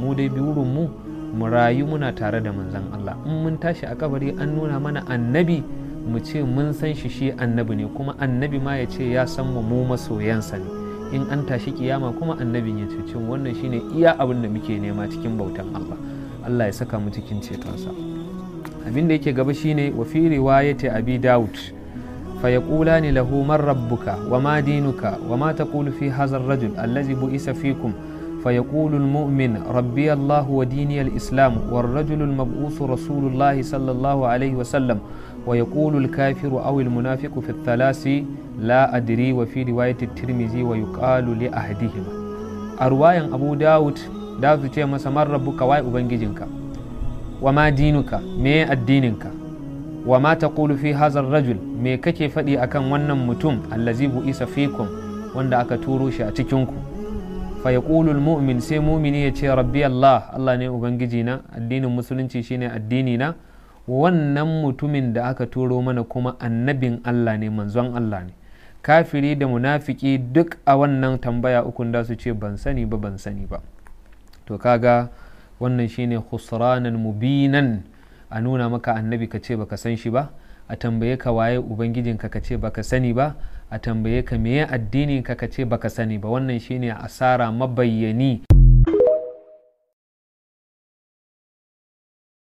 mu dai burin mu mu rayu muna tare da manzon Allah in mun tashi a kabari an nuna mana annabi mu ce mun san shi shi annabi ne kuma annabi ma ya ce ya san mu mu masoyansa ne in an tashi kiyama kuma annabin ya cece mu wannan shine iya abin da muke nema cikin bautan Allah Allah ya saka mu cikin cetonsa abin da yake gaba shine wa fi riwayati abi daud fa yaqulani lahu man rabbuka wa ma dinuka wa ma taqulu fi hadha ar-rajul allazi bu'isa fikum فيقول المؤمن ربي الله وديني الإسلام والرجل المبعوث رسول الله صلى الله عليه وسلم ويقول الكافر أو المنافق في الثلاث لا أدري وفي رواية الترمذي ويقال لأحدهما أرواية أبو داود داود تي مسمى ربك واي أبنجيجنك وما دينك مي الدينك وما تقول في هذا الرجل مي كيف فدي أكن ونن متم الذي بؤس فيكم wanda aka turo shi a cikinku fa yaqulul mu'min sai mumini ya ce rabbi Allah Allah ne ubangiji na addinin musulunci shine addini na wannan mutumin da aka turo mana kuma annabin Allah ne manzon Allah ne kafiri da munafiki duk a wannan tambaya ukun da su ce ban sani ba ban sani ba to kaga wannan shine khusranan mubinan a nuna maka annabi ka ce baka san shi ba a tambaye ka waye ubangijinka ka ce baka sani ba a tambaye ka meye addini ka ka ce baka sani ba wannan shine asara mabayyani